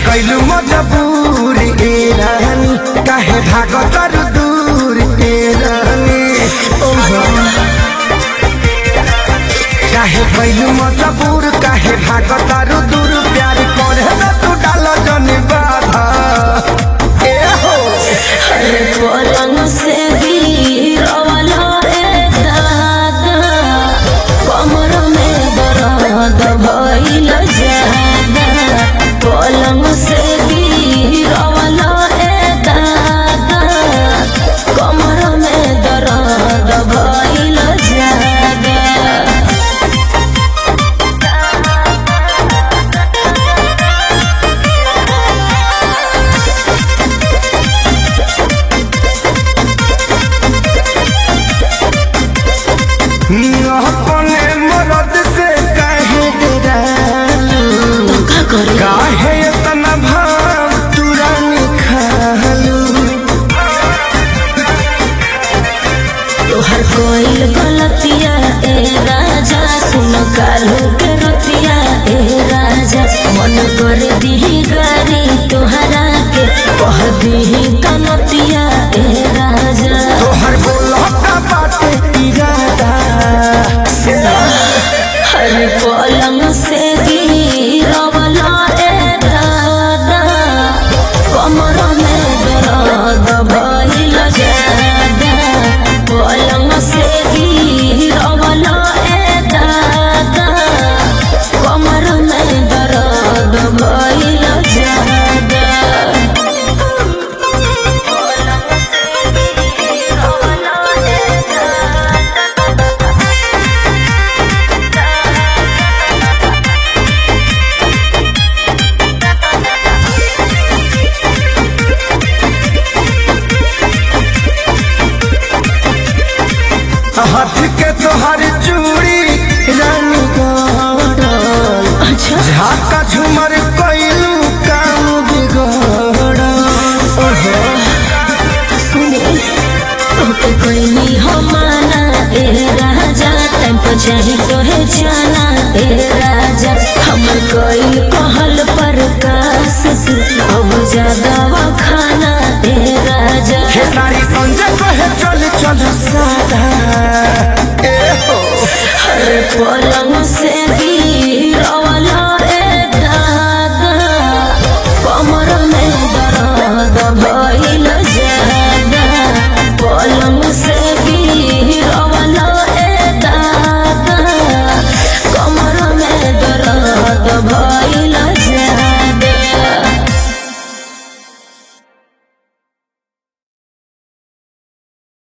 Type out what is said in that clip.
कैलू मजबूर ए रानी काहे भागत तारू दूर ए रानी ओहो काहे कैलू मजबूर काहे भागत तारू दूर प्यार करे ना तू डाल जन बाधा ए हो अरे पलंग से गिरवला रे दादा कमर में दर्द भइल जादा पलंग से गिरवला रे दादा कमर में दर्द भइल जादा अपने मरद से काहे डरालू का करे काहे इतना भाव तुरंत खालू तोहर कोई गलतिया ए राजा सुन कालू के रतिया ए राजा मन कर दी गारी तोहरा के कह दी कनतिया ए राजा तोहर बोलता बाटे इरादा हर पलंग से गिरवला ए दादा कमर में दर्द भइल जादा पलंग से गिरवला ए दादा कमर में दर्द भइल जादा पलंग से गिरवला ए दादा हाथ के तोहर चूड़ी रानी गड़ल अच्छा झाका झूमर कैलू काम बिगड़ल ओहो सुने तोके कोई हो माना ए राजा टाइम पर चाही तोहे जाना ए राजा हमर कोई कहल पर कास अब ज्यादा खाना ए राजा हे सारी संजय कहे चल चल सादा ए हो हर पलंग से